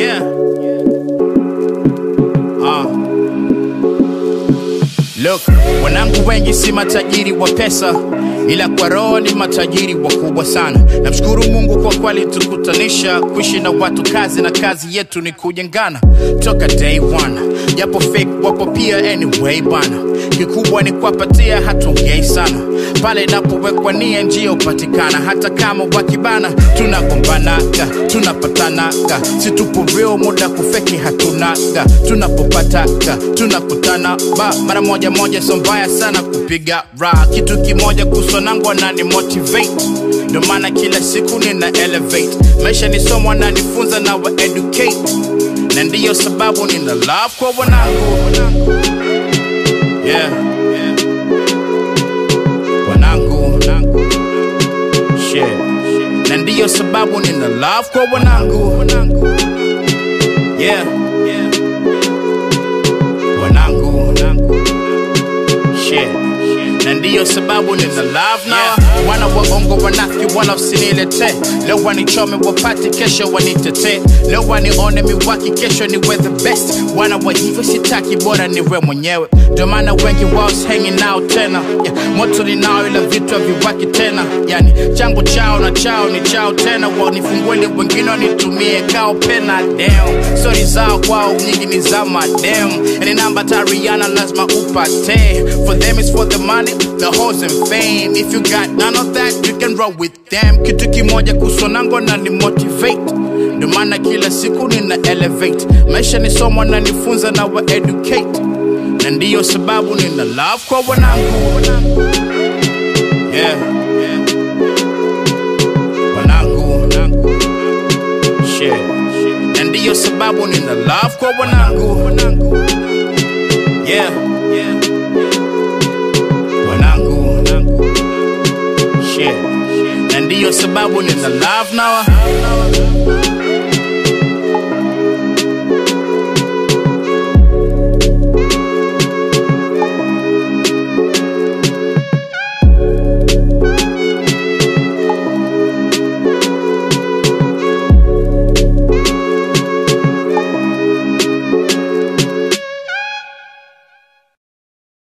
Yeah. Ah. Look, wanangu wengi si matajiri wa pesa, ila kwa roho ni matajiri wakubwa sana. Namshukuru Mungu kwa kweli tukutanisha, kuishi na watu kazi na kazi yetu ni kujengana toka day one, japo fake wapo pia anyway bana. Kikubwa ni kuwapatia, hatuongei sana pale inapowekwa nia, njia hupatikana. Hata kama wakibana, tunagombanaga, tunapatanaga, si tupo real, muda kufeki hatunaga. Tunapopataga tunakutana ba mara moja moja, so mbaya sana kupiga ra. Kitu kimoja kuhusu wanangu wanani motivate, ndio maana kila siku nina elevate. Maisha ni somo, wananifunza na wa educate, na ndiyo sababu nina love kwa wanangu yeah. wanangu shit. na ndiyo sababu nina love kwa wanangu yeah. wanangu shit. na ndiyo sababu nina love na wana waongo wanafiki wala usinilete leo wanichome wapate kesho wanitete leo wanione miwaki kesho niwe the best wana wa hivyo sitaki bora niwe mwenyewe ndio maana wengi wao hanging out tena yeah, moto ninao ila vitu haviwaki tena yani changu chao na chao ni chao tena wanifungueli wengine wanitumie kao pena damn stori zao kwao nyingi ni za madem yani namba tariana lazima upate for them is for the money the hoes and fame if you got none of that you can roll with them kitu kimoja kusonango na ni motivate ndio maana kila siku nina elevate maisha ni somo na nifunza na wa educate na ndiyo sababu nina love kwa wanangu yeah. wanangu shit. na ndiyo sababu nina love kwa wanangu yeah. wanangu shit. na ndiyo sababu nina love nawa